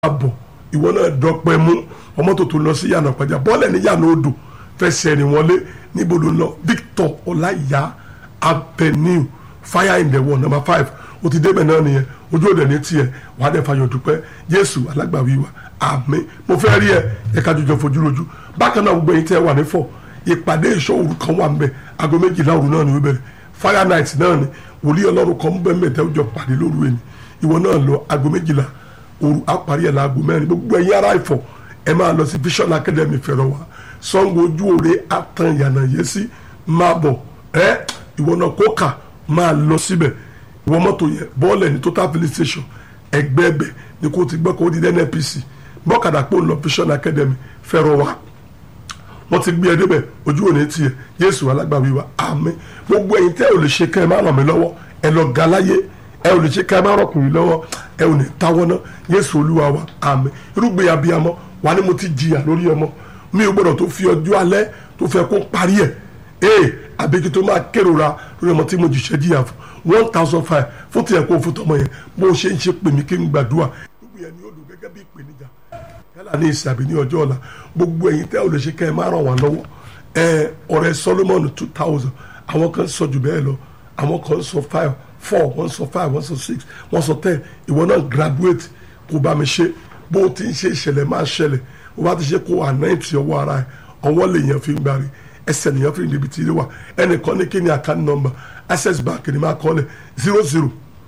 àbọ̀ ìwọ náà dọ́pẹ́ mú ọmọ tó tó lọ sí yànnà pàjá bọ́ọ̀lẹ̀ ní yànnà odò fẹsẹ̀ rìn wọlé níbo ló ń lọ Victor Ọláìyá Avenue fire in the wall number five o ti débẹ̀ náà nìyẹn ojú òde ní tiẹ̀ wà á dẹ̀ fayọ̀ dúpẹ́ Jésù alágbàwí wa àmín mo fẹ́ rí ẹ ẹ̀ka jọjọ fojú rojú bákan náà gbogbo ẹ̀yin tẹ́ wà ní fọ̀ ìpàdé ìṣọ́ òru kan wà nbẹ aago méjìlá òru náà ni wọ́n bẹ̀rẹ̀ fire night náà ni wòlíì ọlọ́run kan bẹ́ẹ̀ mẹ́tẹ́ ọjọ́ pàdé lóru ẹni ìwọ náà lọ aago méjìlá òru àparí ẹ̀ láago mẹ́rin gbogbo ẹ̀yin ará ìfọ̀ ẹ máa lọ sí Vision Academy fẹ̀rọ̀ wa Ṣàngó ojú òre àtàn yànnà yẹn sí máa bọ̀ ẹ́ ìwọ náà kókà máa lọ síbẹ̀ ìwọ mọ́tò yẹn bọ́ọ̀lù ní total filling station ẹgbẹ́ ẹbẹ̀ ni kò ti gbọ́ kó di NNPC bọ́kadà pò ń lọ Vision Academy fẹ̀rọ̀ wa wọ́n ti gbé ẹ débẹ̀ ojú òní tiẹ̀ Jésù alágbàwí wa àmín gbogbo ẹ̀yin tẹ́ ò lè ṣe kẹ́ ẹ má ràn mí lọ́wọ́ ẹ lọ ga láyé ẹ ò lè ṣe kẹ́ ẹ má rọkùnrin lọ́wọ́ ẹ ò ní táwọ́ ná Jésù olúwa wa àmín irúgbìn abiyamọ wà ní mo ti jìyà lórí ọmọ mi ò gbọdọ̀ tó fi ọjọ́ alẹ́ tó fẹ́ kó parí ẹ̀ ee àbíkí tó máa kérora lórí ọmọ tí mo jìṣẹ́ jìyà fún one thousand five fún tiẹ̀ kó fún tọmọ yẹn bó ṣe ń ṣe pèmí kí n gbàdúrà irúgbìn yẹn ni ó dùn gẹ́gẹ́ bí ìpèníjà yálà ní ìsìn àbí ní ọjọ́ ọ̀la gbogbo ẹ̀yin tẹ́ ò lè ṣe kẹ́ ẹ má ràn wá lọ́wọ́ ẹ ọ̀rẹ́ Solomon two thousand àwọn kan sọ jù bẹ́ẹ̀ lọ àwọn kan sọ five four wọ́n sọ five wọ́n sọ six wọ́n sọ ten ìwọ náà graduate kó bá mi ṣe bó o ti ń ṣe ìṣẹ̀lẹ̀ máa ṣẹlẹ̀ o bá ti ṣe kó ànáìtì ọwọ́ ara ẹ̀ ọwọ́ lè yẹn fi ń gbàrí ẹsẹ̀ nìyẹn fi ń débi tí ilé wa ẹnìkan ní kí ni account number access bank ni máa kọ́ lẹ̀ zero zero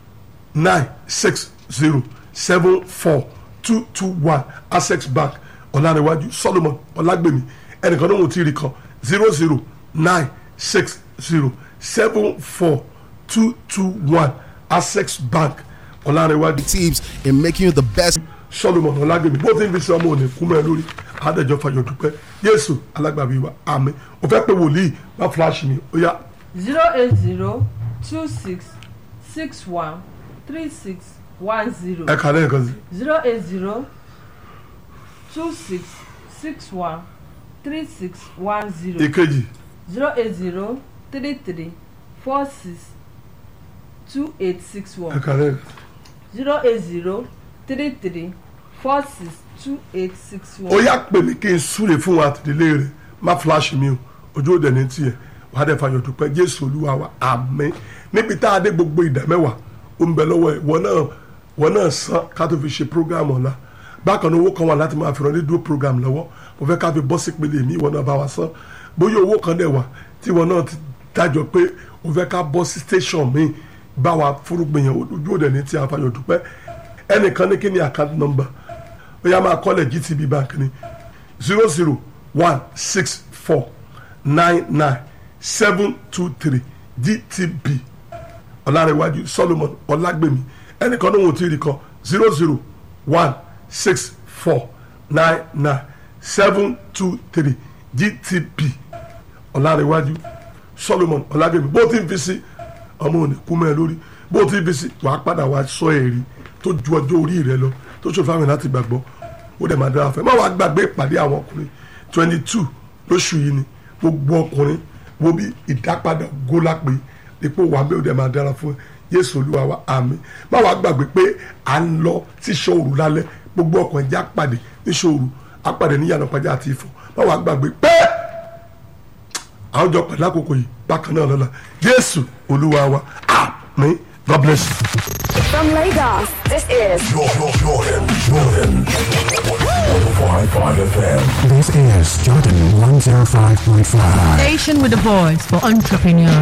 nine six zero seven four two two one access bank ọ̀làníwájú solomon ọ̀làgbèmí ẹnìkan ní wọn ti rí kan zero zero nine six zero seven four two two one access bank ọ̀làníwájú. Tips in making you the best. solomon ọ̀làgbèmí bó ti ń fi sí ọmọ òní kú mẹ́ lórí àádẹ́jọ́ fàyọ̀ dúpẹ́ yéésù alágbàbí wa àmín o fẹ́ pé wòlíì má fúláṣí mi ó yá zero eight zero two six six one three six one zero ẹ kà lẹ́ẹ̀kan sí zero eight zero two six six one three six one zero ìkejì zero eight zero three three four six two eight six ẹ one kà lẹ́ẹ̀kan zero eight zero three three four six two eight six ó one. yá pè mí kí n súre fún wa àtìdílé rẹ má fúláṣí mi o ojú òde ní tiẹ̀ wàá dẹ̀ fàyọ̀ dúpẹ́ jésù olúwa wa àmín níbi tá a dé gbogbo ìdá mẹ́wàá ó ń bẹ lọ́wọ́ ẹ̀ wọ́n náà wọ́n náà san ká tó fi ṣe program ọ̀la bákan náà owó kan wà láti máa fi ràn rédíò program lọ́wọ́ mo fẹ́ ká fi bọ́ sí ìpele mi ìwọ náà bá wa san bóyá owó kan dẹ̀ wà tí ìwọ náà ti dájọ́ pé o fẹ́ ká bọ́ sí station mi bá wa fúrúgbìn yẹn ojú òde ní tiẹ̀ àfàyọ̀ dúpẹ́ ẹnìkan ní kí ni account number ó yá máa kọ́lẹ̀ GTB bank ni zero zero one six four nine nine seven two three GTB ọ̀làrẹ̀wájú Solomon ọ̀làgbèmí ẹnìkan ní wọn ò tí ì rí kan zero zero one six four nine nine seven two three GTB ọ̀làrẹ̀wájú Solomon ọ̀làgbèmí bó ti ń fi sí ọmọ òní kú mẹ́ lórí bó ti ń fi sí wàá padà wá sọ èrì tó ju ọjọ́ orí rẹ lọ tó ṣòfò àwọn láti gbàgbọ́ ó dẹ̀ máa dára fẹ́ má wàá gbàgbé ìpàdé àwọn ọkùnrin twenty two lóṣù yìí ni gbogbo ọkùnrin wo bí ìdápadà gólápé ipò wà bẹ́ẹ̀ ó dẹ̀ máa dára fún ẹ Jésù Olúwa wa àmín má wàá gbàgbé pé à ń lọ sí ṣọ́ọ̀rù lálẹ́ gbogbo ọkùnrin já pàdé ní ṣọ́ọ̀rù apàdé ní yànnà pàjá àti Ifọ̀ má wàá gbàgbé pé àwọn jọ pàdé àkókò yìí bákan náà lọ́la Jésù Olúwa wa àmín God bless you. From Lagos, this is Jordan, Jordan, Jordan. 105.5 FM. This is Jordan 105.5. Station with a voice for entrepreneurs.